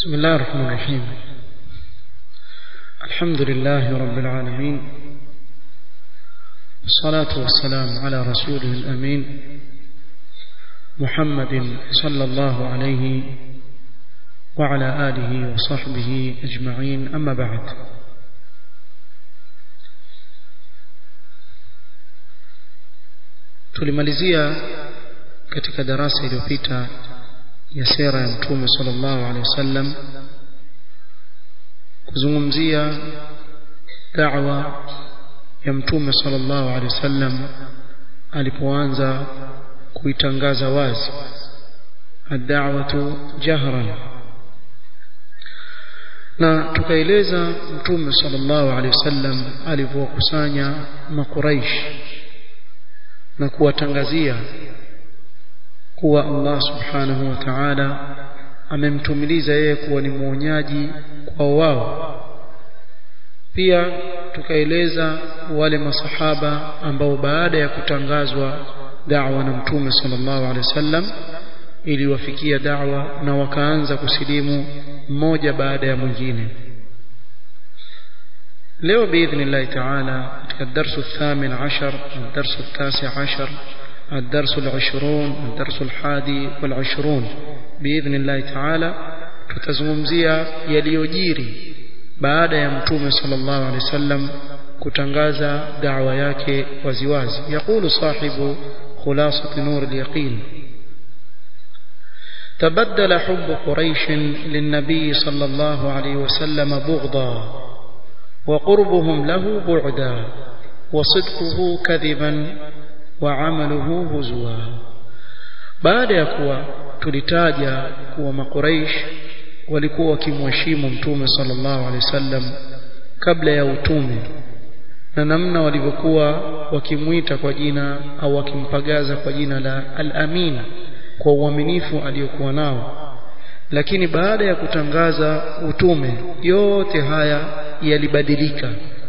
بسم الله الرحمن الرحيم الحمد لله رب العالمين والصلاة والسلام على رسوله الأمين محمد صلى الله عليه وعلى آله وصحبه أجمعين أما بعد tulimalizia katika darasa iliyopita ya sera ya mtume sallallahu alaihi wasallam kuzungumzia da'wa ya mtume sallallahu alaihi wasallam alipoanza kuitangaza wazi ad-da'watu jahran na tukaeleza mtume sallallahu alaihi wasallam alivyokusanya makuraish na kuwatangazia kuwa Allah subhanahu wa ta'ala amemtumiliza yeye kuwa ni mwonyaji kwa wao pia tukaeleza wale masahaba ambao baada ya kutangazwa da'wa na mtume sallallahu alaihi wasallam iliwafikia da'wa na wakaanza kusilimu mmoja baada ya mwingine leo باذن ta'ala katika darsu الثامن عشر الدرس التاسع عشر الدرس العشرون الدرس الحادي والعشرون بإذن الله تعالى tutazungumzia yaliyojiri baada ya mtume sallallahu alaihi wasallam kutangaza da'wa yake waziwazi yaqulu sahibu khulasat nur al-yaqin تبدل حب قريش للنبي صلى الله عليه وسلم بغضا وقربهم له بعدا وصدقه كذبا وعمله هزوا baada ya kuwa tulitaja kuwa makuraish walikuwa wakimheshimu mtume sallallahu alaihi wasallam kabla ya utume na namna walivyokuwa wakimwita kwa jina au wakimpagaza kwa jina la al-amin kwa uaminifu aliyokuwa nao lakini baada ya kutangaza utume yote haya yalibadilika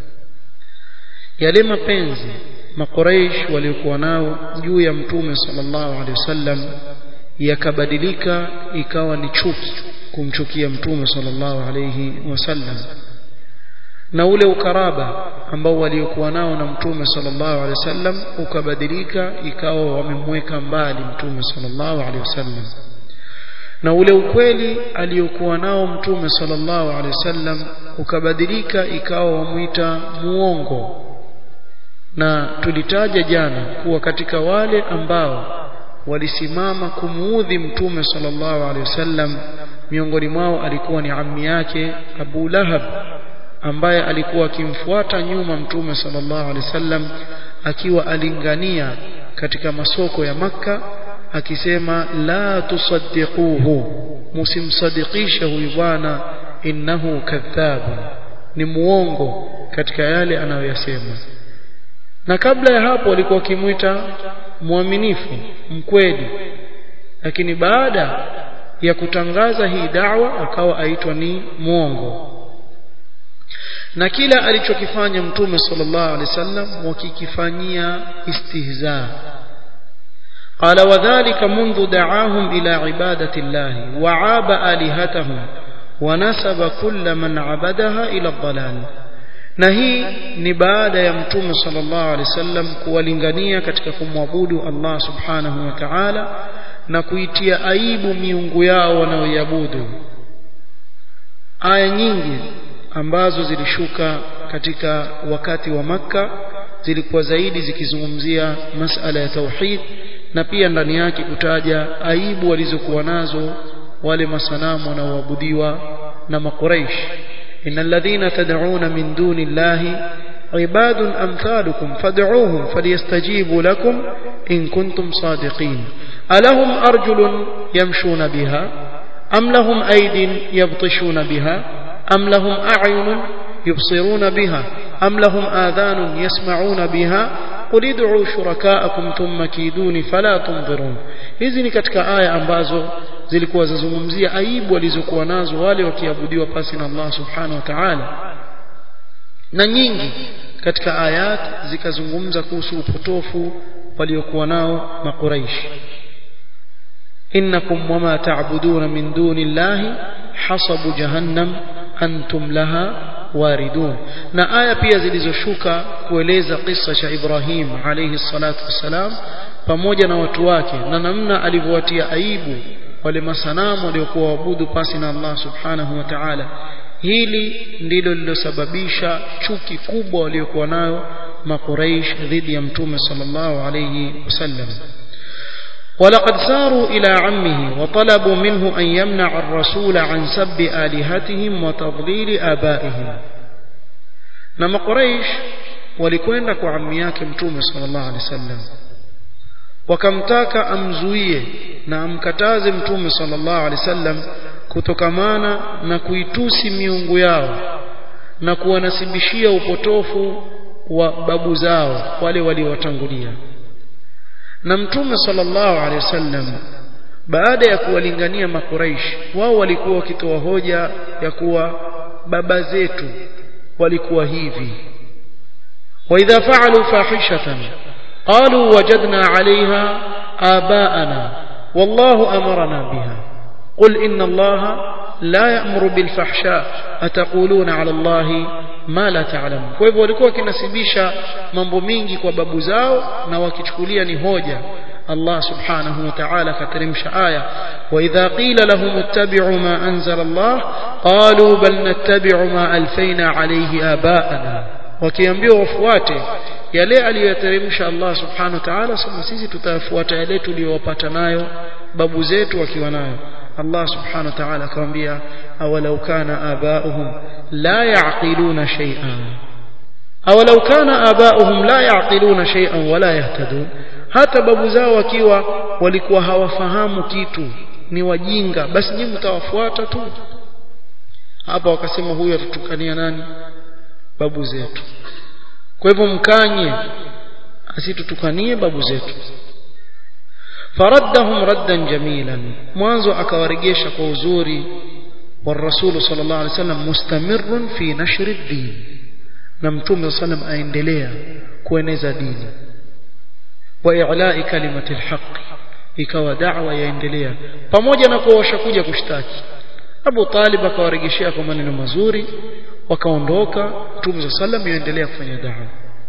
yale mapenzi makuraish waliokuwa nao juu ya mtume sallallahu alaihi wasallam yakabadilika ikawa ni chuki kumchukia mtume sallallahu alaihi wasallam na ule ukaraba ambao waliokuwa nao na mtume sallallahu alaihi wasallam ukabadilika ikawa wamemweka mbali mtume sallallahu alaihi wasallam na ule ukweli aliyokuwa nao mtume sallallahu alaihi wasallam ukabadilika ikawa wamuita muongo na tulitaja jana kuwa katika wale ambao walisimama kumuudhi mtume sallallahu alaihi wasallam miongoni mwao alikuwa ni ammi yake Abu Lahab ambaye alikuwa akimfuata nyuma mtume sallallahu alaihi wasallam akiwa alingania katika masoko ya maka akisema la tusaddiquhu musimsadikisha huyu bwana innahu kadhab ni muongo katika yale anayoyasema na kabla ya hapo walikuwa wakimwita mwaminifu mkweli lakini baada ya kutangaza hii dawa akawa aitwa ni mwongo na kila alichokifanya mtume sallallahu alaihi wasallam wakikifanyia istihza قال وذلك منذ دعاهم إلى عبادة الله وعاب آلهتهم ونسب كل من عبدها إلى الضلال na hii ni baada ya mtume sallallahu alaihi wasallam kuwalingania katika kumwabudu Allah subhanahu wa ta'ala na kuitia aibu miungu yao wanaoiabudu aya nyingi ambazo zilishuka katika wakati wa maka zilikuwa zaidi zikizungumzia masala ya tauhid na pia ndani yake kutaja aibu walizokuwa nazo wale masanamu wanaoabudiwa na makuraish إن الذين تدعون من دون الله عباد أمثالكم فادعوهم فليستجيبوا لكم إن كنتم صادقين ألهم أرجل يمشون بها أم لهم أيد يبطشون بها أم لهم أعين يبصرون بها أم لهم آذان يسمعون بها قل ادعوا شركاءكم ثم كيدوني فلا تنظرون hizi ni katika aya ambazo zilikuwa zazungumzia aibu walizokuwa nazo wale wakiabudiwa pasi na Allah subhanahu wa ta'ala na nyingi katika ayat zikazungumza kuhusu upotofu waliokuwa nao makuraishi innakum wama ta'buduna min duni llahi hasabu jahannam antum laha waridun na aya pia zilizoshuka kueleza kisa cha Ibrahim alayhi salatu wassalam pamoja na watu wake na namna alivyowatia aibu wale masanamu waliokuwa waabudu pasi na Allah subhanahu wa ta'ala hili ndilo lilosababisha chuki kubwa waliokuwa nayo makuraish dhidi ya mtume sallallahu alayhi wasallam ولقد ساروا إلى عمه وطلبوا منه أن يمنع الرسول عن سب آلهتهم وتضليل آبائهم نما قريش walikwenda kwa ammi yake mtume sallallahu alaihi wasallam wakamtaka amzuie na amkataze mtume sallallahu alaihi wasallam kutokamana na kuitusi miungu yao na kuwanasibishia upotofu wa babu zao wale waliowatangulia na mtume sallallahu alaihi wasallam baada ya kuwalingania makuraish wao walikuwa wakitoa hoja ya kuwa baba zetu walikuwa hivi wa idha fa'alu fahishatan qalu wajadna 'alayha aba'ana wallahu amarna biha qul inna allaha la ya'muru bil fahsha ataquluna 'ala allahi ma la ta'lamu kwa hivyo walikuwa wakinasibisha mambo mingi kwa babu zao na wakichukulia ni hoja Allah subhanahu wa ta'ala kateremsha aya wa idha qila lahum ittabi'u ma anzala Allah qalu bal nattabi'u ma alfayna alayhi aba'ana wakiambiwa wafuate yale aliyoteremsha Allah subhanahu wa ta'ala sema sisi tutafuata yale tuliyopata nayo babu zetu wakiwa nayo Allah subhanahu wa ta'ala akamwambia awalau kana aba'uhum la ya'qiluna shay'an awalau kana aba'uhum la ya'qiluna shay'an wala yahtadun hata babu zao wakiwa walikuwa hawafahamu kitu ni wajinga basi nyinyi mtawafuata tu hapa wakasema huyu atutukania nani babu zetu kwa hivyo mkanye asitutukanie babu zetu faraddahum raddan jamilan mwanzo akawaregesha kwa uzuri والرسول صلى الله عليه وسلم مستمر في نشر الدين na mtume صلى الله عليه وسلم aendelea kueneza dini wa i'la'i kalimati alhaq ikawa da'wa yaendelea pamoja na kuwa washakuja kushtaki Abu Talib akawaregeshea kwa maneno mazuri wakaondoka mtume صلى الله عليه وسلم yaendelea kufanya da'wa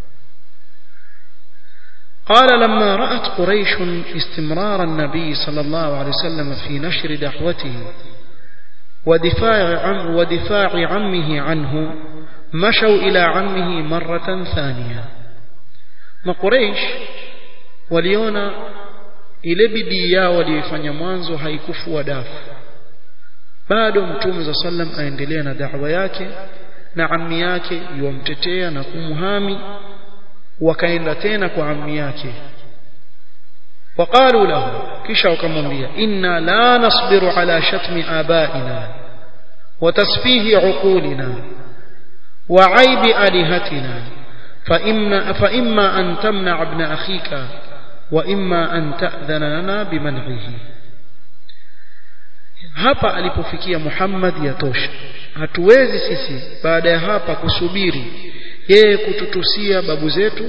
قال لما رأت قريش استمرار النبي صلى الله عليه وسلم في نشر دعوته ودفاع عم ودفاع عمه عنه مشوا إلى عمه مرة ثانية ما قريش waliona ile bidii yao waliyofanya mwanzo haikufua dafu bado mtume za sallam aendelea na da'wa yake na ammi yake yuamtetea na kumhami wakaenda tena kwa ammi yake وقالوا له kisha wakamwambia inna la nasbiru ala shatmi abaina wa tasfihi uqulina wa aibi alihatina fa imma fa imma an tamna ibn akhika wa imma an ta'dhana lana biman'ihi hapa alipofikia Muhammad yatosha hatuwezi sisi baada ya hapa kusubiri yeye kututusia babu zetu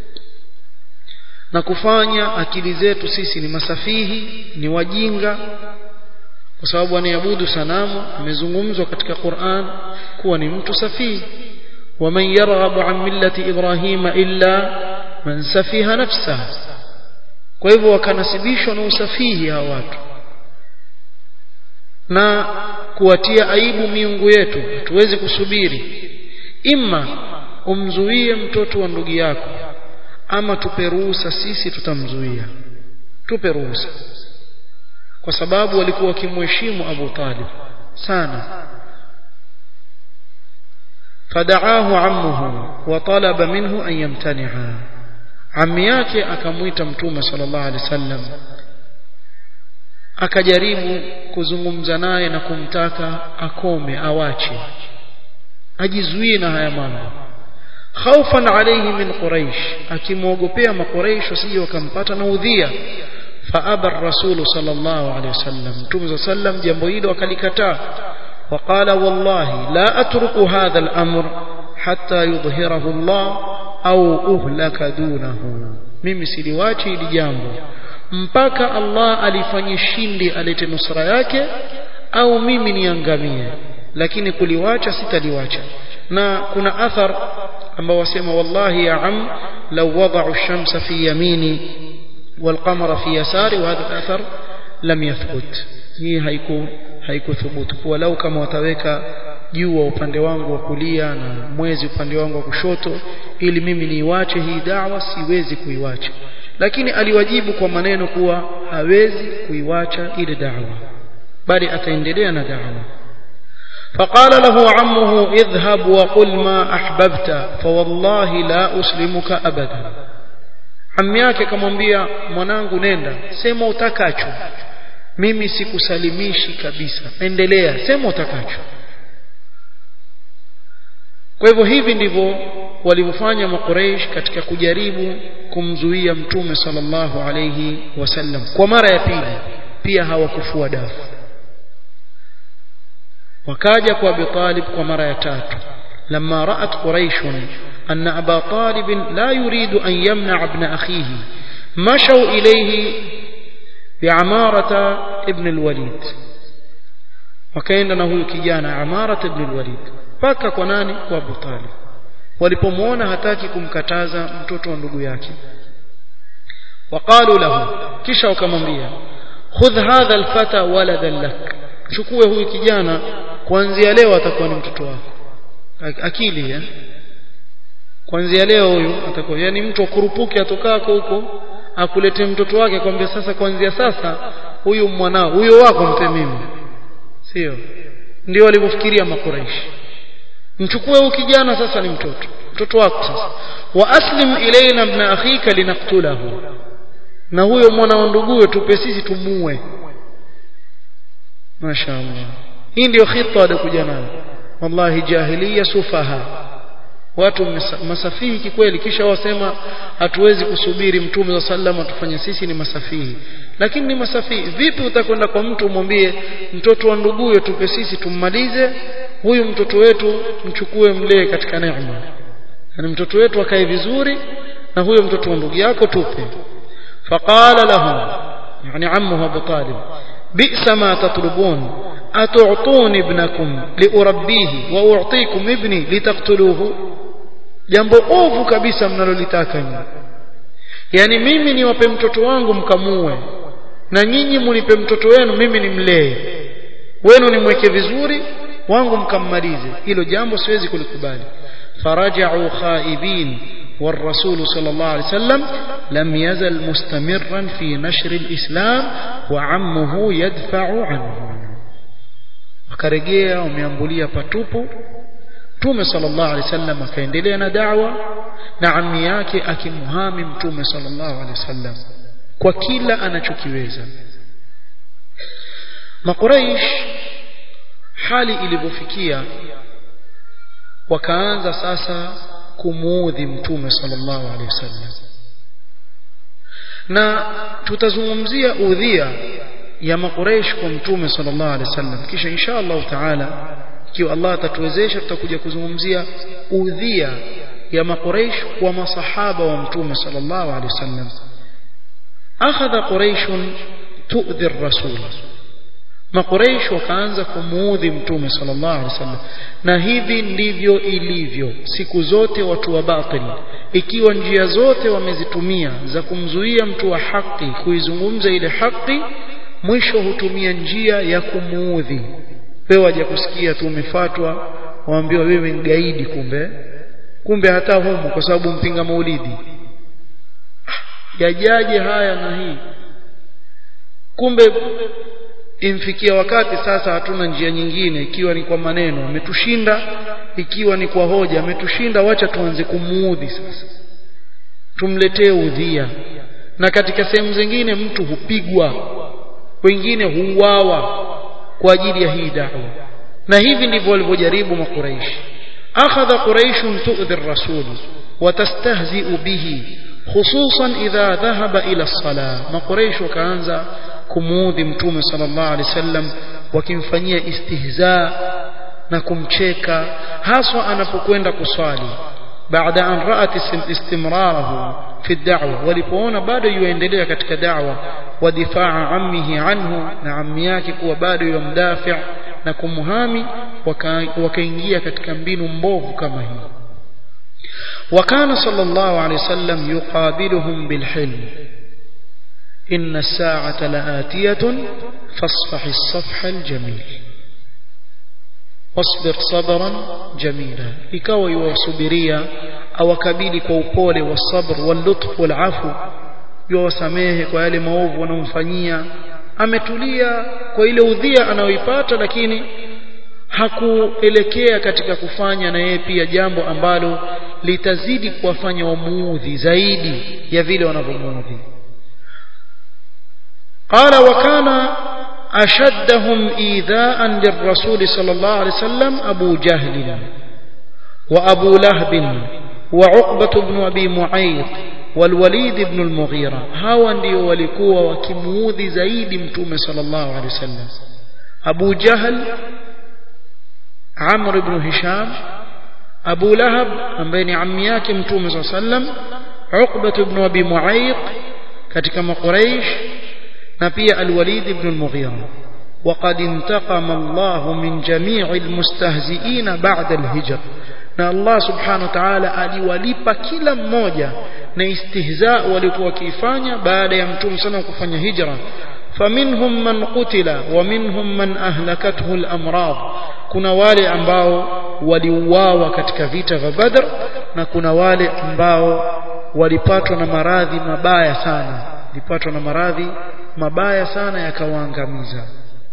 na kufanya akili zetu sisi ni masafihi ni wajinga kwa sababu anayeabudu sanamu amezungumzwa katika Qur'an kuwa ni mtu safihi ومن يرغب عن ملة إبراهيم إلا من سفيها نفسه kwa hivyo wakanasibishwa na usafihi hawa watu na kuwatia aibu miungu yetu tuwezi kusubiri imma umzuie mtoto wa ndugu yako ama tupe ruhusa sisi tutamzuia tupe ruhusa kwa sababu walikuwa wakimheshimu Abu Talib sana fadaahu ammuhu wa talaba minhu an yamtani'a ammi yake akamwita mtume sallallahu alaihi wasallam akajaribu kuzungumza naye na kumtaka akome awache ajizuie na haya mambo khaufan alayhi min quraish akimwogopea makuraish wasije wakampata na udhia faaba ar-rasul sallallahu alayhi wasallam mtume sallam jambo hilo akalikataa وقال والله لا أترك هذا الأمر حتى يظهره الله أو أهلك دونه mimi siliwachi hili jambo mpaka Allah alifanye shindi alete nusra yake au mimi niangamie lakini kuliwacha sitaliwacha na kuna athar ambao wasema wallahi ya am law wada'u ash-shamsa fi yamini wal-qamara fi yasari wa hadha athar lam yathbut hii haiku haikuthubutu kwa lau kama wataweka jua upande wangu wa kulia na mwezi upande wangu wa kushoto ili mimi niiwache hii dawa siwezi kuiwacha lakini aliwajibu kwa maneno kuwa hawezi kuiwacha ile dawa bali ataendelea na dawa فقال له عمه اذهب وقل ما أحببت فوالله لا أسلمك أبدا عمي yake akamwambia mwanangu nenda sema utakacho mimi sikusalimishi kabisa endelea sema utakacho kwa hivyo hivi ndivyo walivyofanya makureish katika kujaribu kumzuia mtume sallallahu alayhi wasallam kwa mara ya pili pia hawakufua dafu wakaja kwa Abi Talib kwa mara ya tatu لما رأت قريش أن أبا طالب لا يريد أن يمنع ابن أخيه مشوا إليه بعمارة ابن الوليد وكأن هو كجانا عمارة ابن الوليد paka kwa nani kwa Abu Talib walipomwona hataki kumkataza mtoto wa ndugu yake waqalu lahu kisha wakamwambia khudh hadha alfata waladan lak chukue huyu kijana kuanzia leo atakuwa ni mtoto wako akili eh kuanzia leo huyu atakuwa yani mtu akurupuke atokako huko akulete mtoto wake kwambia sasa kuanzia sasa huyu mwanao huyo wako mpe mimi sio ndio walivyofikiria makuraishi mchukue huyu kijana sasa ni mtoto mtoto wako sasa wa aslim ilaina ibn akhika linaqtulahu na huyo mwana wa nduguye tupe sisi tumuue mashaallah hii ndio khita walikuja nayo wallahi jahiliya sufaha watu masafihi kikweli kisha wasema hatuwezi kusubiri mtume wa sallam atufanye sisi ni masafihi lakini ni masafihi vipi utakwenda kwa mtu umwambie mtoto wa nduguye tupe sisi tummalize huyu mtoto wetu mchukue mlee katika neema yani mtoto wetu akae vizuri na huyo mtoto wa ndugu yako tupe faqala lahu yani ammuhu Abu Talib bi'sa ma tatlubun atu'tuni ibnakum liurabbihi wa u'tikum ibni litaqtuluhu jambo ovu kabisa mnalolitaka nyinyi yani mimi niwape mtoto wangu mkamue na nyinyi munipe mtoto wenu mimi nimlee wenu nimweke vizuri wangu mkammalize hilo jambo siwezi kulikubali faraja'u khaibin والرسول صلى الله عليه وسلم لم يزل مستمرا في نشر الإسلام وعمه يدفع عنه akarejea wameambulia patupu Mtume sallallahu alaihi wasallam akaendelea na da'wa na ammi yake akimhami Mtume sallallahu alaihi wasallam kwa kila anachokiweza Makuraish hali ilivyofikia wakaanza sasa kumuudhi Mtume sallallahu alaihi wasallam na tutazungumzia udhia ya makureish kwa mtume sallallahu alaihi wasallam kisha insha Allah taala ikiwa Allah atatuwezesha tutakuja kuzungumzia udhia ya makureish kwa masahaba wa mtume sallallahu alaihi wasallam akhadha quraish tu'dhi ar-rasul makureish wakaanza kumuudhi mtume sallallahu alaihi wasallam na hivi ndivyo ilivyo siku zote watu wa batil ikiwa njia zote wamezitumia za kumzuia mtu wa haki kuizungumza ile haki mwisho hutumia njia ya kumuudhi wewe waje kusikia tu umefatwa waambiwa wewe ni gaidi kumbe kumbe hata humu kwa sababu mpinga maulidi yajaje haya na hii kumbe imfikia wakati sasa hatuna njia nyingine ikiwa ni kwa maneno ametushinda ikiwa ni kwa hoja ametushinda wacha tuanze kumuudhi sasa tumletee udhia na katika sehemu zingine mtu hupigwa wengine huuawa kwa ajili ya hii da'wa na hivi ndivyo walivyojaribu makuraishi akhadha quraish tu'dhi ar-rasul watastahzi'u bihi khususan idha dhahaba ila as-salah makuraish wakaanza kumuudhi mtume sallallahu alaihi wasallam wakimfanyia istihza na kumcheka haswa anapokwenda kuswali baada an ra'at istimrarahu fi da'wa walipoona bado yuendelea katika da'wa wa difaa ammihi anhu na ammi yake kuwa bado yumdafi na kumhami wakaingia katika mbinu mbovu kama hii وكان صلى الله عليه وسلم يقابلهم بالحلم إن الساعة لآتية فاصفح الصفح الجميل واصبر صبرا جميلا ikawa yuwasubiria awakabili kwa upole wasabr wallutf walafu yuwasamehe kwa yale maovu wanaomfanyia ametulia kwa ile udhia anayoipata lakini hakuelekea katika kufanya na yeye pia jambo ambalo litazidi kuwafanya wamuudhi zaidi ya vile wanavyomuudhi قال وكان أشدهم إيذاء للرسول صلى الله عليه وسلم أبو جهل وأبو لهب وعقبة بن أبي معيط والوليد بن المغيرة هاو ndio walikuwa wakimuudhi zaidi mtume sallallahu alaihi wasallam Abu Jahl Amr ibn Hisham Abu Lahab ambaye ni ammi yake mtume sallallahu alaihi wasallam Uqbah ibn Abi Mu'ayth katika Quraysh na pia Al-Walid ibn al-Mughira وقد انتقم الله من جميع المستهزئين بعد الهجر na Allah subhanahu wa ta'ala aliwalipa kila mmoja na istihza walikuwa wakifanya baada ya mtume sana kufanya hijra faminhum man qutila wa minhum man ahlakathu al-amrad kuna wale ambao waliuawa katika vita vya Badr na kuna wale ambao walipatwa na maradhi mabaya sana walipatwa na maradhi mabaya sana yakawaangamiza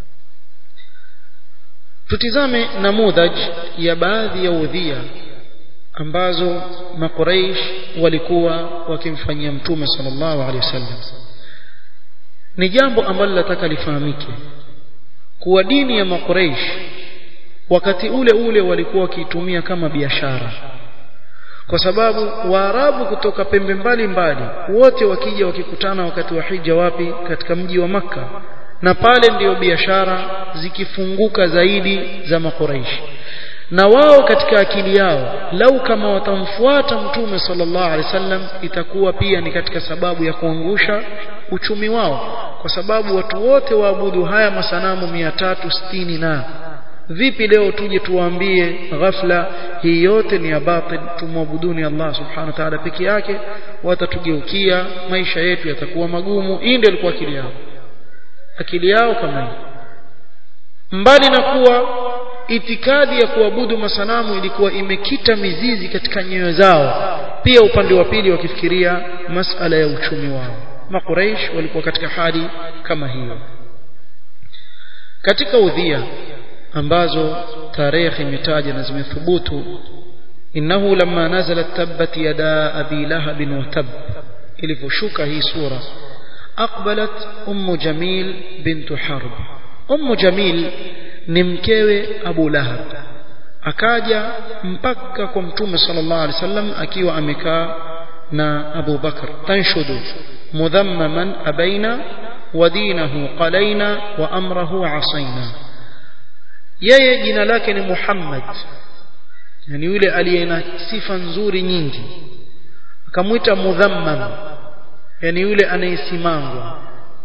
tutizame namudhaj ya baadhi ya udhia ambazo makuraish walikuwa wakimfanyia mtume sallallahu alaihi wasallam ni jambo ambalo nataka lifahamike kuwa dini ya makuraish wakati ule ule walikuwa wakiitumia kama biashara kwa sababu waarabu kutoka pembe mbali mbali wote wakija wakikutana wakati wa hija wapi katika mji wa maka na pale ndiyo biashara zikifunguka zaidi za makuraishi na wao katika akili yao lau kama watamfuata mtume sallallahu alaihi wasallam itakuwa pia ni katika sababu ya kuangusha uchumi wao kwa sababu watu wote waabudu haya masanamu 360 na vipi leo tuje tuwaambie ghafla hii yote ni ya batil tumwabuduni Allah subhanahu wa ta'ala peke yake watatugeukia maisha yetu yatakuwa magumu hii ndio ilikuwa akili yao akili yao kama hii mbali na kuwa itikadi ya kuabudu masanamu ilikuwa imekita mizizi katika nyoyo zao pia upande wa pili wakifikiria masala ya uchumi wao makuraish walikuwa katika hali kama hiyo katika udhia ambazo tarehe imetaja na zimethubutu innahu lamma nazalat tabbat yada abi lahab wa tab ilivyoshuka hii sura aqbalat ummu jamil bintu harb ummu jamil ni mkewe abu lahab akaja mpaka kwa mtume sallallahu alaihi wasallam akiwa amekaa na abu bakr tanshudu mudhammaman abaina wa dinahu qalaina wa amrahu asaina yeye jina lake ni Muhammad yani yule aliye na sifa nzuri nyingi akamwita mudhammam yani yule anayesimangwa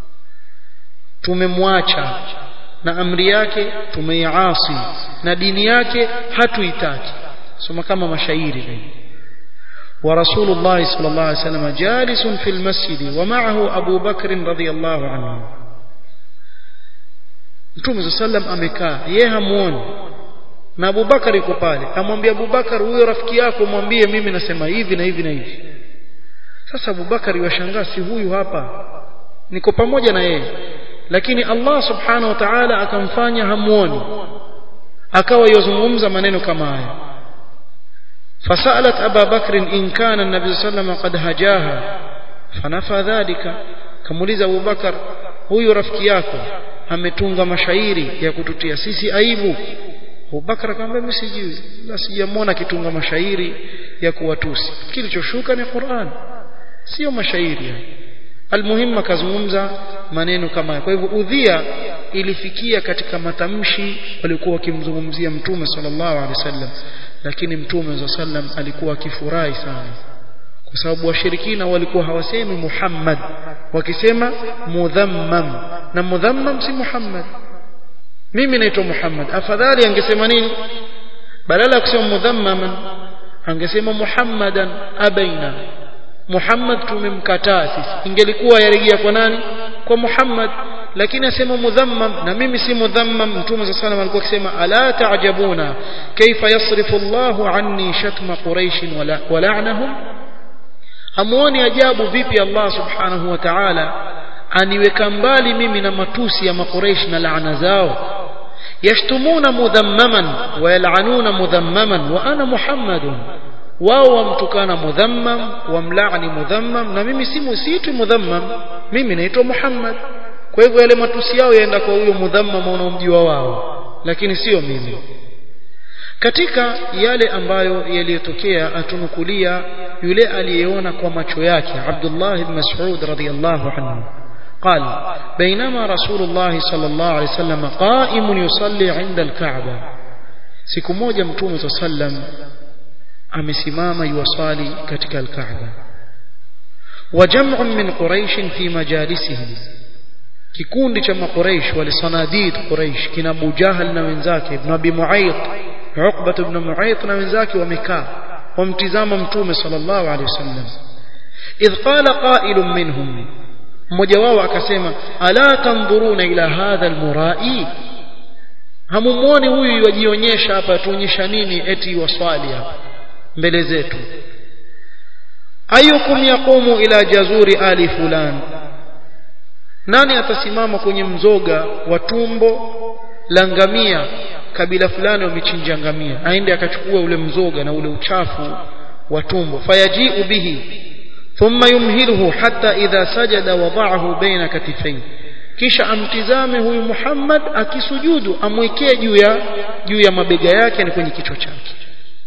tumemwacha na amri yake tumeiasi na dini yake hatuitaki soma kama mashairi vile ورسول الله صلى الله عليه وسلم جالس في المسجد ومعه أبو بكر رضي الله عنه Mtume sallam amekaa yeye hamuoni na Abubakar yuko pale amwambia Abubakar huyo rafiki yako mwambie mimi nasema hivi na hivi na hivi sasa Abubakar yashangaa si huyu hapa niko pamoja na yeye lakini Allah subhanahu wa ta'ala akamfanya hamuoni akawa yozungumza maneno kama haya فسألت أبا بكر إن كان النبي صلى الله عليه وسلم قد هجاها فنفى ذلك كموليز أبو بكر huyu rafiki yako ametunga mashairi ya kututia sisi aibu Abubakar akamwambia mimi sijui la sijamwona akitunga mashairi ya kuwatusi kilichoshuka ni Qur'an sio mashairi almuhimu akazungumza maneno kama kwa hivyo udhia ilifikia katika matamshi walikuwa wakimzungumzia mtume sallallahu alaihi wasallam lakini mtume sallam alikuwa akifurahi sana kwa sababu washirikina walikuwa hawasemi Muhammad wakisema mudhammam na mudhammam si Muhammad mimi naitwa Muhammad afadhali angesema nini badala ya kusema mudhammaman angesema Muhammadan abaina Muhammad tumemkataa sisi ingelikuwa yarejea kwa nani kwa Muhammad lakini asema mudhammam na mimi si mudhammam mtume صلى الله alikuwa akisema ala ta'jabuna kaifa yasrifu Allahu anni shatma quraish wa la'nahum hamuoni ajabu vipi Allah subhanahu wa ta'ala aniweka mbali mimi na matusi ya makuraish na laana zao yashtumuna mudhammaman wa yal'anuna mudhammaman wa ana muhammadun wao wamtukana mudhammam wamlaani mudhammam na mimi si musitu mudhammam mimi naitwa Muhammad kwa hivyo yale matusi yao yaenda kwa huyo mudhammam unaomjua wao lakini sio mimi katika yale ambayo yaliyotokea atunukulia yule aliyeona kwa macho yake Abdullah ibn Mas'ud radhiyallahu anhu قال بينما رسول الله صلى الله عليه وسلم قائم يصلي عند الكعبة siku moja mtume صلى الله عليه وسلم amesimama yuwasali katika al-Kaaba wa jam'un min quraish fi majalisihim kikundi cha makuraish walisanadid quraish kina Abu Jahal na wenzake ibn Abi Mu'ayth Uqbah ibn Mu'ayth na wenzake wamekaa wamtizama mtume sallallahu alaihi wasallam idh qala qa'ilun minhum mmoja wao akasema ala tanzuruna ila hadha almurai hamumuoni huyu yajionyesha hapa tuonyesha nini eti waswali hapa mbele zetu ayukum yaqumu ila jazuri ali fulan nani atasimama kwenye mzoga wa tumbo la ngamia kabila fulani wamechinja ngamia aende akachukua ule mzoga na ule uchafu wa tumbo fayaji'u bihi thumma yumhiluhu hatta idha sajada wada'ahu baina katifai kisha amtizame huyu Muhammad akisujudu amwekee juu ya juu ya mabega yake ni kwenye kichwa chake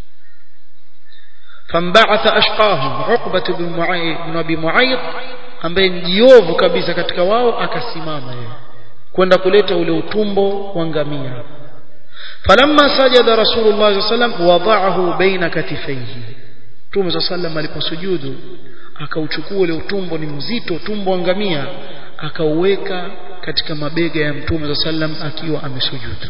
fambaatha ashqahum Uqbah ibn Mu'ayth ibn Abi Mu'ayth ambaye mjiovu kabisa katika wao akasimama yeye kwenda kuleta ule utumbo wa ngamia falamma sajada rasulullah sallallahu alaihi wasallam wada'ahu baina katifaihi Mtume صلى الله عليه aliposujudu akauchukua ule utumbo ni mzito utumbo wa ngamia akauweka katika mabega ya Mtume صلى الله عليه akiwa amesujudu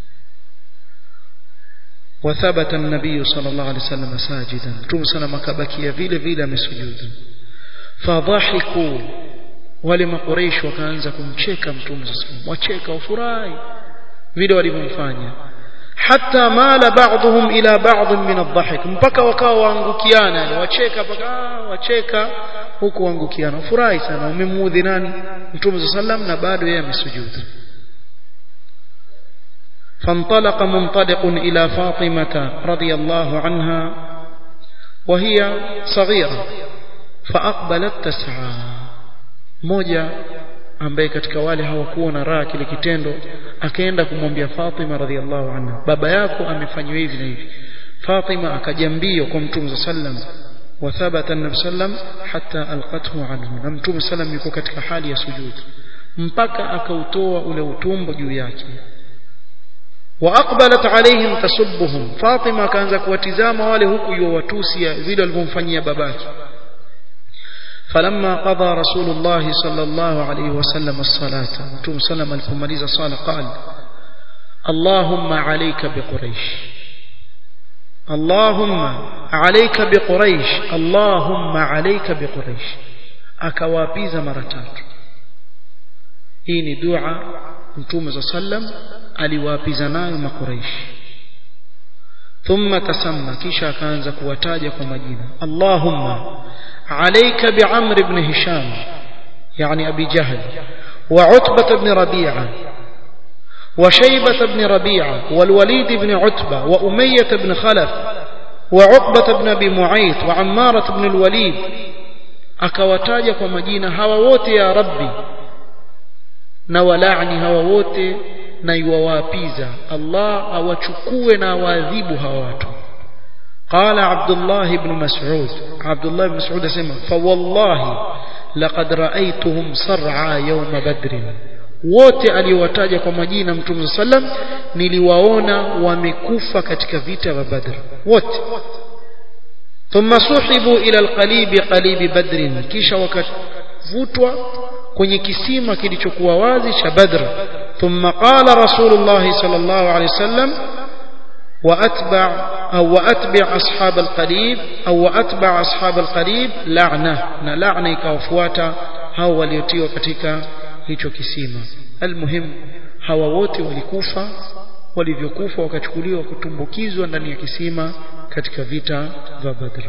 وثبت النبي صلى الله عليه وسلم ساجدا Mtume sana akabakia vile vile amesujudu fadhahiku wale makureish wakaanza kumcheka Mtume صلى الله عليه وسلم wacheka wafurahi vile walivyomfanya hatta mala ba'dhum ila ba'd min adh-dhahik mpaka wakawa waangukiana wacheka mpaka wacheka huku waangukiana furahi sana umemuudhi nani mtume sallam na bado yeye amesujudu فانطلق منطلق إلى فاطمة رضي الله عنها وهي صغيرة فأقبلت تسعى موجة ambaye katika wale hawakuwa na raha kile kitendo akaenda kumwambia Fatima radhiallahu anha baba yako amefanywa hivi na hivi Fatima akaja mbio kwa Mtume sallam wa thabata an sallam hatta alqathu anhu na Mtume sallam yuko katika hali ya sujud mpaka akautoa ule utumbo juu yake wa aqbalat alaihim tasubbuhum Fatima akaanza kuwatizama wale huku yuwatusia vile walivyomfanyia babake فلما قضى رسول الله صلى الله عليه وسلم الصلاة وتم سلم الفماليز صالة قال اللهم عليك بقريش اللهم عليك بقريش اللهم عليك بقريش akawapiza mara tatu hii ni dua mtume za sallam aliwaapiza nayo makuraishi thumma tasamma kisha akaanza kuwataja kwa majina allahumma عليك بعمر بن هشام يعني أبي جهل وعتبة بن ربيعة وشيبة بن ربيعة والوليد بن عتبة وأمية بن خلف وعقبة بن أبي معيط وعمارة بن الوليد akawataja kwa majina hawa wote ya rabbi na walaani hawa wote na iwawapiza Allah awachukue na awaadhibu hawa watu قال عبد الله بن مسعود عبد الله بن مسعود اسمع فوالله لقد رأيتهم صرعى يوم بدر wote aliowataja kwa majina mtume sallam niliwaona wamekufa katika vita vya badr wote ثم سحبوا إلى القليب قليب بدر kisha wakavutwa kwenye kisima kilichokuwa wazi cha Badr ثم قال رسول الله صلى الله عليه وسلم وأتبع أو وأتبع أصحاب القليب أو وأتبع أصحاب القليب لعنة لعنة ikawafuata hao waliotiwa katika hicho kisima almuhim hawa wote walikufa walivyokufa wakachukuliwa kutumbukizwa ndani ya kisima katika vita vya Badr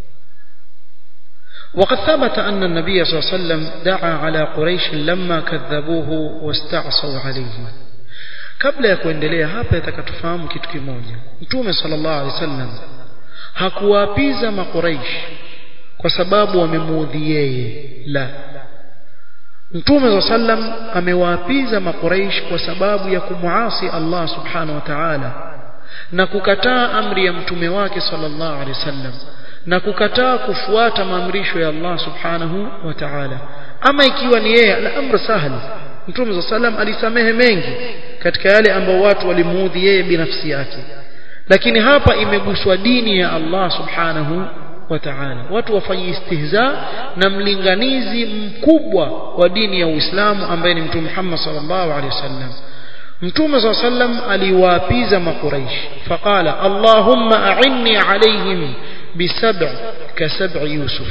وقد ثبت أن النبي صلى الله عليه وسلم دعا على قريش لما كذبوه واستعصوا عليه kabla ya kuendelea hapa yatakatufahamu kitu kimoja mtume sallallahu alaihi wasallam hakuwaapiza makuraish kwa sababu wamemuudhi yeye la mtume sallam amewaapiza makuraish kwa sababu ya kumuasi Allah subhanahu wa ta'ala na kukataa amri ya mtume wake sallallahu alaihi wasallam na kukataa kufuata maamrisho ya Allah subhanahu wa ta'ala ama ikiwa ni yeye al-amr sahli mtume sallam alisamehe mengi katika yale ambao watu walimuudhi yeye binafsi yake lakini hapa imeguswa dini ya Allah subhanahu wa ta'ala watu wafanye istihza na mlinganizi mkubwa wa dini ya Uislamu ambaye ni mtume Muhammad sallallahu alaihi wasallam mtume صلى الله عليه وسلم aliwaapiza makuraish faqala allahumma a'inni alaihim bisab' kasab' yusuf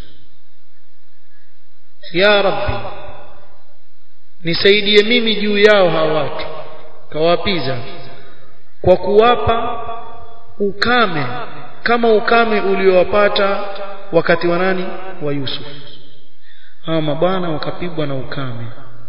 ya rabbi nisaidie mimi juu yao hawa watu kawapiza kwa kuwapa ukame kama ukame uliowapata wakati wa nani wa Yusuf hawa mabwana wakapigwa na ukame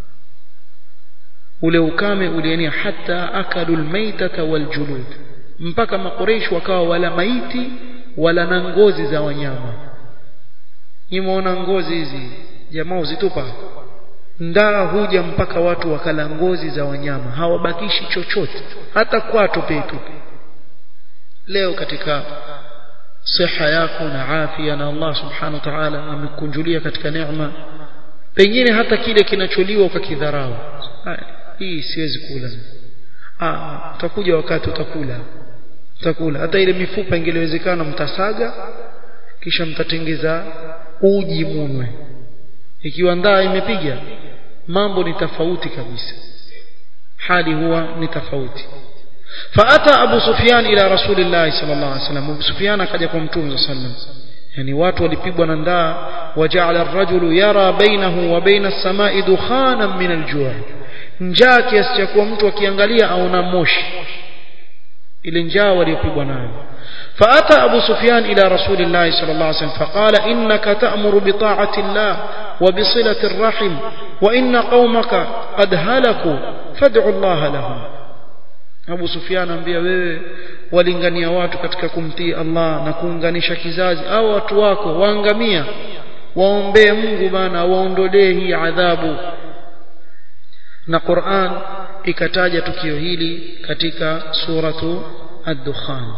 ule ukame ulienea hata akalu almaitata waljulud mpaka makureish wakawa wala maiti wala na ngozi za wanyama nimeona ngozi hizi jamaa uzitupa ndaa huja mpaka watu wakala ngozi za wanyama hawabakishi chochote hata kwato petu leo katika siha yako na afya na Allah subhanahu wa ta'ala amekunjulia katika neema pengine hata kile kinacholiwa ukakidharau hii siwezi kula ah utakuja wakati utakula utakula hata ile mifupa ingeliwezekana mtasaga kisha mtatengeza uji munwe ikiwa ndaa imepiga mambo ni tofauti kabisa hali huwa ni tofauti فاتى ابو سفيان الى رسول الله صلى الله عليه وسلم ابو سفيان akaja kwa mtume صلى الله عليه وسلم yani watu walipigwa na ndaa waja'ala ar-rajulu yara bainahu wa baina as-sama'i dukhanan min al-ju' njaa kiasi cha kuwa mtu akiangalia aona moshi ile njaa waliopigwa nayo فأتى أبو سفيان إلى رسول الله صلى الله عليه وسلم فقال إنك تأمر بطاعة الله وبصلة الرحم وإن قومك قد هلكوا فادعوا الله لهم Abu Sufyan ambia wewe walingania watu katika kumtii Allah na kuunganisha kizazi au watu wako waangamia waombee Mungu bana waondolee hii adhabu na Qur'an ikataja tukio hili katika suratu ad-dukhan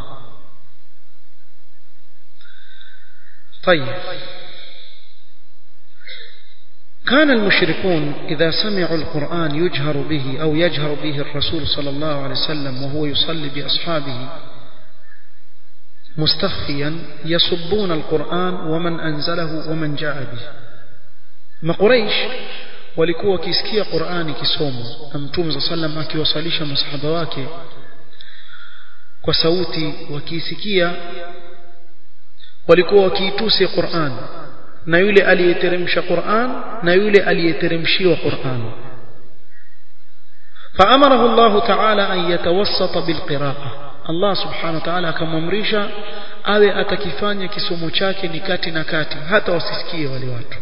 طيب كان المشركون إذا سمعوا القرآن يجهر به أو يجهر به الرسول صلى الله عليه وسلم وهو يصلي بأصحابه مستخفيا يصبون القرآن ومن أنزله ومن جاء به ما قريش walikuwa wakisikia Qur'ani kisomo na Mtume صلى الله عليه وسلم akiwasalisha masahaba wake kwa sauti wakiisikia walikuwa wakiitusi Qur'an na yule aliyeteremsha Qur'an na yule aliyeteremshiwa Qur'an فأمره الله تعالى أن يتوسط بالقراءة الله سبحانه وتعالى akamwamrisha awe atakifanya kisomo chake ni kati na kati hata wasisikie wale watu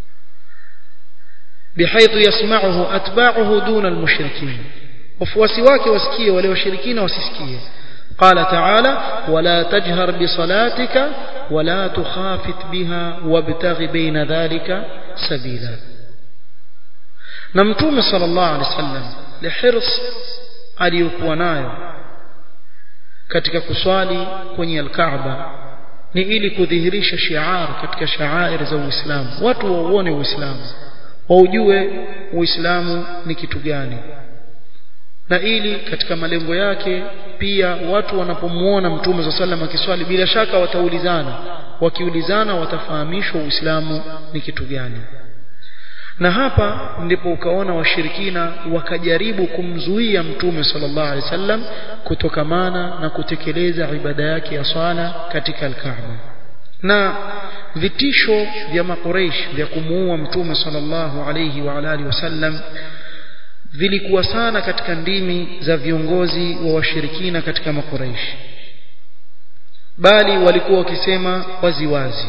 بحيث يسمعه أتباعه دون المشركين wafuasi wake wasikie wale washirikina wasisikie قال تعالى ولا تجهر بصلاتك ولا تخافت بها وابتغ بين ذلك سبيلا نمتوم صلى الله عليه وسلم لحرص aliyokuwa nayo katika kuswali kwenye al-Kaaba ni ili kudhihirisha shiar katika shaair za Uislamu watu wauone Uislamu waujue Uislamu ni kitu gani na ili katika malengo yake pia watu wanapomuona mtume za sallam akiswali bila shaka wataulizana wakiulizana watafahamishwa uislamu ni kitu gani na hapa ndipo ukaona washirikina wakajaribu kumzuia mtume sallallahu alaihi wasallam kutokamana na kutekeleza ibada yake ya swala katika al-Kaaba na vitisho vya makureish vya kumuua mtume sallallahu alaihi wa alihi wasallam vilikuwa sana katika ndimi za viongozi wa washirikina katika makureish bali walikuwa wakisema waziwazi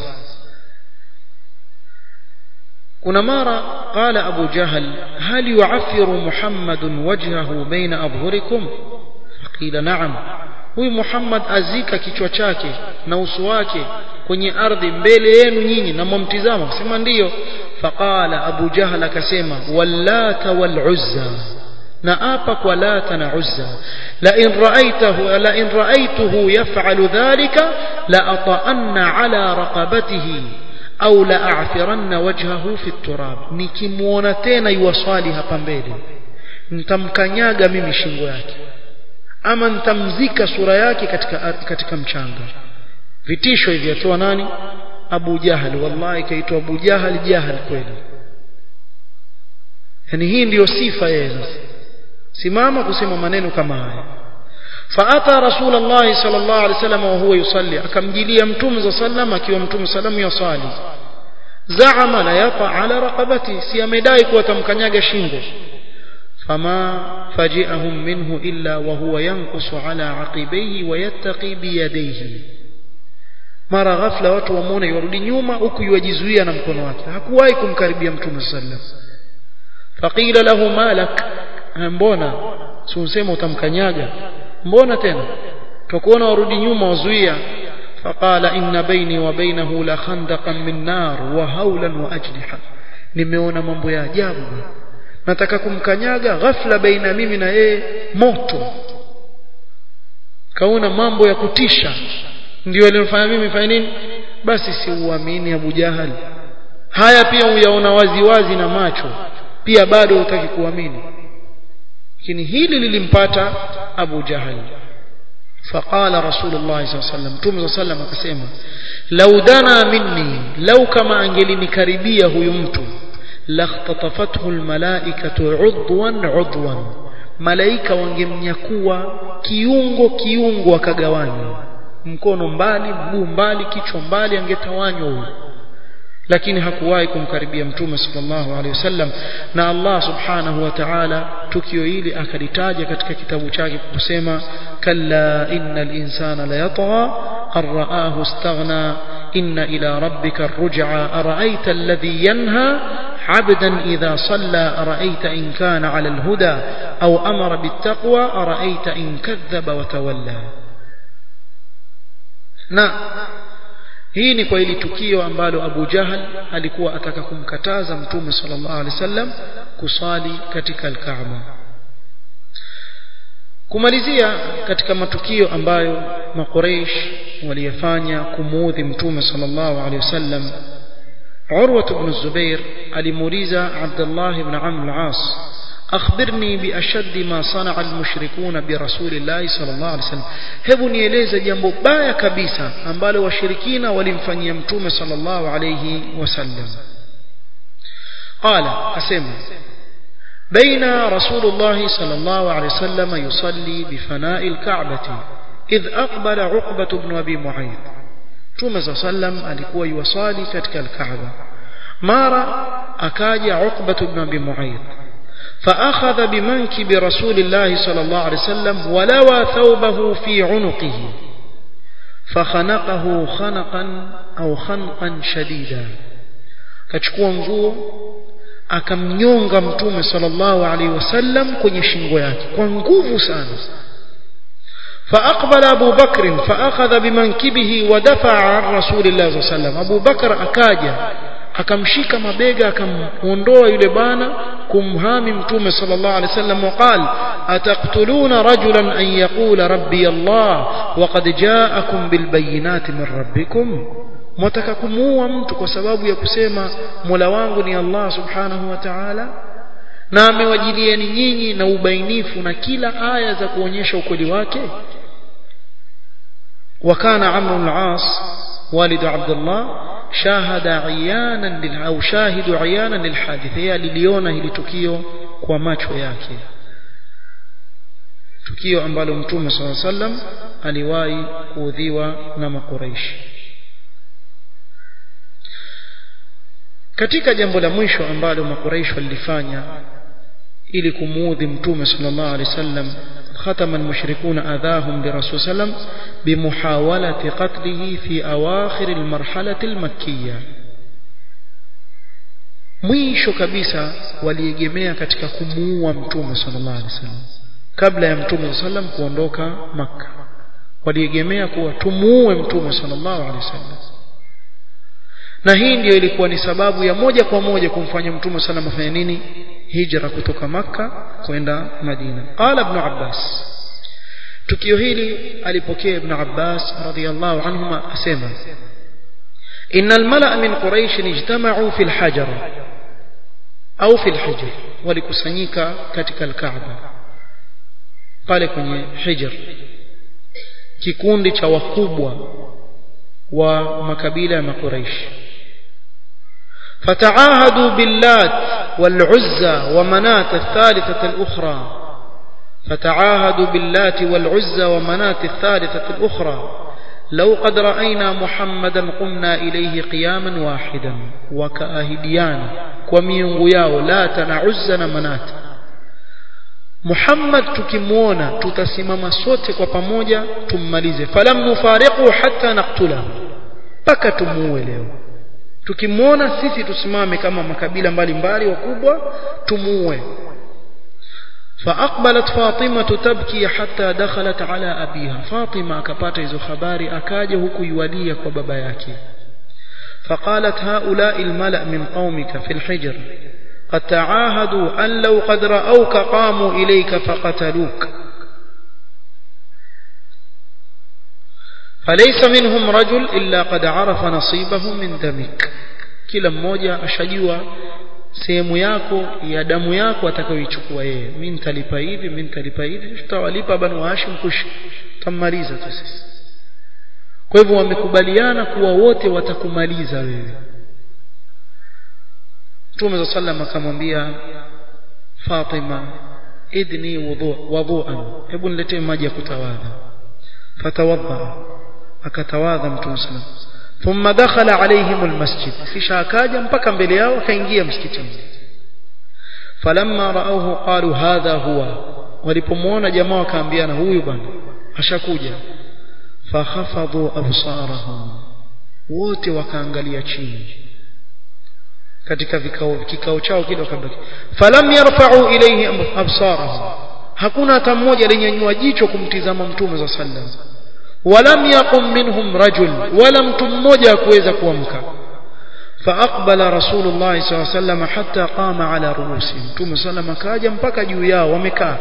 kuna mara qala abu jahal hal yu'affiru muhammadun wajhahu baina abhurikum qila na'am huyu muhammad azika kichwa chake na uso wake kwenye ardhi mbele yenu nyinyi na mwamtizama kusema ndiyo faqala abu jahal akasema wallata wal uzza na apa kwa lata na uzza la in ra'aytahu la in ra'aytuhu yaf'alu dhalika la ata'anna ala raqabatihi au la a'thiranna wajhahu fi turab nikimuona tena yuwaswali hapa mbele nitamkanyaga mimi shingo yake ama nitamzika sura yake katika katika mchanga vitisho hivi atoa nani Abu Jahal wallahi kaitwa Abu Jahal Jahal kweli yani hii ndiyo sifa yeye sasa simama kusema maneno kama haya فاتى رسول الله صلى الله عليه وسلم وهو يصلي akamjilia mtume صلى الله عليه وسلم akiwa mtume sallam yasali zaama la yata ala raqabati si amedai kuwa tamkanyaga shingo fama faji'ahum minhu illa wa huwa yanqusu ala aqibayhi wa yattaqi bi yadayhi mara ghafla watu wamuone yarudi nyuma huku yujizuia na mkono wake hakuwahi kumkaribia mtume sallam faqila lahu malak mbona si usema utamkanyaga mbona tena tukuona warudi nyuma wazuia faqala inna baini wa bainahu la khandaqan min nar wa hawlan wa ajniha nimeona mambo ya ajabu nataka kumkanyaga ghafla baina mimi na yeye moto kaona mambo ya kutisha ndio alinifanya mimi fanya nini basi si uamini Abu Jahal haya pia uyaona wazi wazi na macho pia bado hutaki kuamini lakini hili lilimpata Abu Jahal فقال رسول الله صلى الله عليه وسلم تم صلى الله عليه وسلم لو دنا مني لو كما angelikaribia huyu mtu lahtatafathu almalaikatu udwan udwan malaika wangemnyakua kiungo kiungo wakagawanywa mkono mbali mguu mbali kichwa mbali angetawanywa huyu lakini hakuwahi kumkaribia mtume sallallahu alaihi wasallam na Allah subhanahu wa ta'ala tukio hili akalitaja katika kitabu chake kusema kalla innal insana la yatgha arraahu istaghna inna ila rabbika arruj'a ara'aita alladhi yanha عبدا إذا صلى أرأيت إن كان على الهدى أو أمر بالتقوى أرأيت إن كذب وتولى na hii ni kwa ili tukio ambalo Abu Jahal alikuwa ataka kumkataza Mtume sallallahu alaihi wasallam kusali katika al-Kaaba. Kumalizia katika matukio ambayo Makuraish waliyafanya kumuudhi Mtume sallallahu alaihi wasallam Urwa ibn Zubair alimuuliza Abdullah ibn Amr al-As akhbirni bi ashaddi ma sana'a al-mushrikuna bi rasulillahi sallallahu alaihi wasallam hebu nieleze jambo baya kabisa ambalo washirikina walimfanyia mtume sallallahu alaihi wasallam qala asema بين رسول الله صلى الله عليه وسلم يصلي بفناء الكعبة إذ أقبل عقبة بن أبي معيط توما صلى الله عليه وسلم alikuwa yuwasali katika al-Kaaba mara akaja Uqbah ibn Abi Mu'ayth فأخذ بمنكب رسول الله صلى الله عليه وسلم ولوى ثوبه في عنقه فخنقه خنقا أو خنقا شديدا كتشكوا nguo akamnyonga mtume sallallahu alaihi wasallam kwenye shingo yake kwa nguvu sana فأقبل أبو بكر فأخذ بمنكبه ودفع عن رسول الله صلى الله عليه وسلم أبو بكر أكاجا akamshika mabega akamuondoa yule bana kumhami mtume sallallahu alaihi wasallam waqal ataqtuluna rajulan an yaqula rabbi Allah waqad ja'akum bilbayinati min rabbikum mwataka kumuua mtu kwa sababu ya kusema Mola wangu ni Allah subhanahu wa ta'ala na amewajilieni nyinyi na ubainifu na kila aya za kuonyesha ukweli wake wakana Amr al-As والد عبد الله شاهد عيانا لل au shahidu عيانا للحادث yeye aliliona hili tukio kwa macho yake tukio ambalo mtume صلى الله عليه وسلم aliwahi kuudhiwa na makuraishi katika jambo la mwisho ambalo makuraishi walilifanya ili kumuudhi mtume sallallahu alaihi wasallam ختم المشركون أذاهم برسول صلى الله عليه وسلم بمحاولة قتله في أواخر المرحلة المكية mwisho kabisa waliegemea katika kumuua mtume sallallahu alaihi wasallam kabla ya mtume sallam kuondoka makka waliegemea kuwa tumuue mtume sallallahu alaihi wasallam na hii ndiyo ilikuwa ni sababu ya moja kwa moja kumfanya mtume sallam afanye nini hijra kutoka makka kwenda madina qala ibn abbas tukio hili alipokea ibn abbas radhiyallahu anhuma asema ان الملأ من قريش اجتمعوا في الحجر au في الحجر walikusanyika katika alkaaba pale kwenye hijr kikundi cha wakubwa wa makabila ya makuraishi فتعاهدوا باللات والعزى ومنات الثالثة الأخرى فتعاهدوا باللات والعزى ومنات الثالثة الأخرى لو قد رأينا محمدا قمنا إليه قياما واحدا وكأهديان وميونغ ياو لات نعزى منات محمد tukimwona tutasimama sote kwa pamoja tummalize falam nufariqu hatta naqtulahu mpaka tumuue leo tukimwona sisi tusimame kama makabila mbalimbali wakubwa tumuue فأقبلت فاطمة تبكي حتى دخلت على أبيها فاطمة كبات إذو خباري أكاجه كيوليك وبباياك فقالت هؤلاء الملأ من قومك في الحجر قد تعاهدوا أن لو قد رأوك قاموا إليك فقتلوك فليس منهم رجل إلا قد عرف نصيبه من دمك kila mmoja ashajua sehemu yako ya damu yako atakayoichukua yeye mimi nitalipa hivi mimi nitalipa hivi tutawalipa banu hashim kush tammaliza tu sisi kwa hivyo wamekubaliana kuwa wote watakumaliza wewe Mtume sallam akamwambia Fatima idni wudhu wudhuan hebu niletee maji ya kutawadha fatawadha akatawadha Mtume sallam ثم دخل عليهم المسجد kisha akaja mpaka mbele yao akaingia msikitini falamma raauhu qalu hadha huwa walipomwona jamaa wakaambiana huyu bwana ashakuja fakhafadhu absarahum wote wakaangalia chini katika vikao kikao chao kile wakabaki falam yarfa'u ilayhi absarahum hakuna hata mmoja aliyenyanyua jicho kumtizama mtume za sallam ولم يقم منهم رجل ولم تموجا كويزا كوامكا فأقبل رسول الله صلى الله عليه وسلم حتى قام على رؤوسهم ثم سلم كاجا مبكا جويا ومكا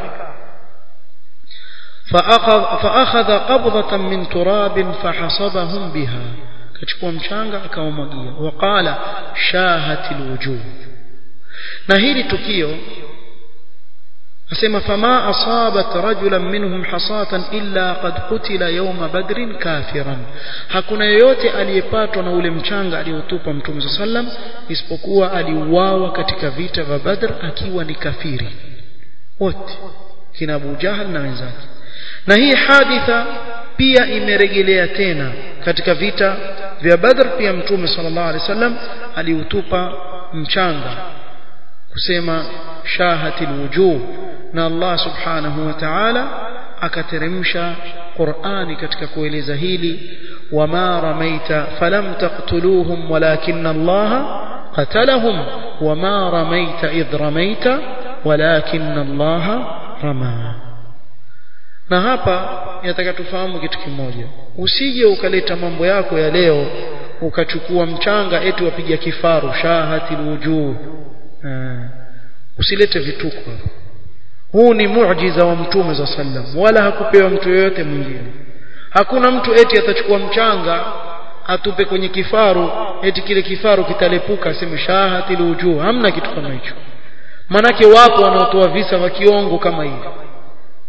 فأخذ, فأخذ قبضة من تراب فحصبهم بها كتشكوا مشانغا أكاومجيا وقال شاهت الوجوه نهيري تكيو asema fama asabat rajulan minhum hasatan illa qad qutila yawma badrin kafiran hakuna yeyote aliyepatwa na ule mchanga aliotupa mtume sallam isipokuwa aliuawa katika vita vya badr akiwa ni kafiri wote kina Abu Jahal na wenzake na hii haditha pia imerejelea tena katika vita vya badr pia mtume sallallahu alaihi wasallam aliutupa mchanga kusema shahatil wujuh na Allah subhanahu wa ta'ala akateremsha Qur'ani katika kueleza hili wama ramaita falam taqtuluhum walakinna Allah qatalahum wama ramaita idh ramaita walakinna Allah rama na hapa yataka tufahamu kitu kimoja usije ukaleta mambo yako ya leo ukachukua mchanga eti wapiga kifaru shahatil wujuh usilete vituko huu ni muujiza wa mtume za sallam wala hakupewa mtu yeyote mwingine hakuna mtu eti atachukua mchanga atupe kwenye kifaru eti kile kifaru kitalepuka aseme shahatil wujuh hamna kitu kama hicho manake wapo wanaotoa visa vya kiongo kama hivi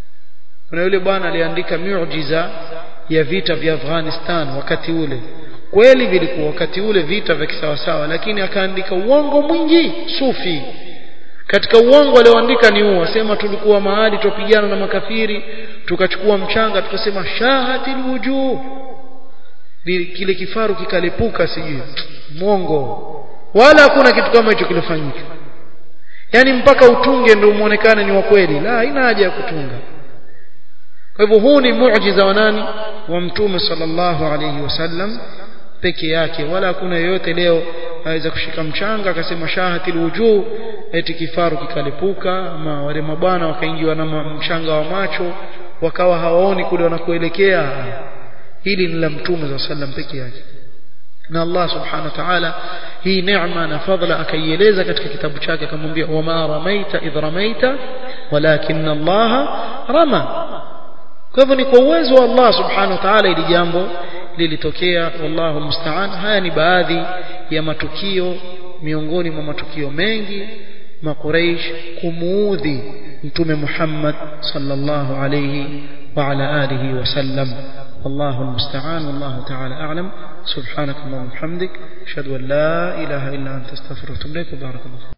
kuna yule bwana aliandika muujiza ya vita vya Afghanistan wakati ule kweli vilikuwa wakati ule vita vya kisawasawa lakini akaandika uongo mwingi sufi katika uongo alioandika ni huu asema tulikuwa mahali tupigana na makafiri tukachukua mchanga tukasema shahatil wujuh kile kifaru kikalipuka sijui mwongo wala hakuna kitu kama hicho kilifanyika yani mpaka utunge ndio muonekane ni wa kweli la haina haja ya kutunga kwa hivyo huu ni muujiza wa nani wa mtume sallallahu alayhi wasallam peke yake wala hakuna yeyote leo aweza kushika mchanga akasema shahatil wujuh eti kifaru kikalipuka ama wale mabwana wakaingiwa na mchanga wa macho wakawa hawaoni kule wanakoelekea hili ni la mtume za sallam peke yake na Allah subhanahu wa ta'ala hii neema na fadhila akaieleza katika kitabu chake akamwambia wama ramaita idh ramaita walakin Allah rama kwa hivyo ni kwa uwezo wa Allah subhanahu wa ta'ala ili jambo lilitokea wallahu musta'an haya ni baadhi ya matukio miongoni mwa matukio mengi makuraish kumuudhi mtume Muhammad sallallahu alayhi wa ala alihi wasallam والله المستعان والله تعالى أعلم سبحانك اللهم وبحمدك أشهد أن لا إله إلا أنت استغفرك وأتوب إليك وبارك الله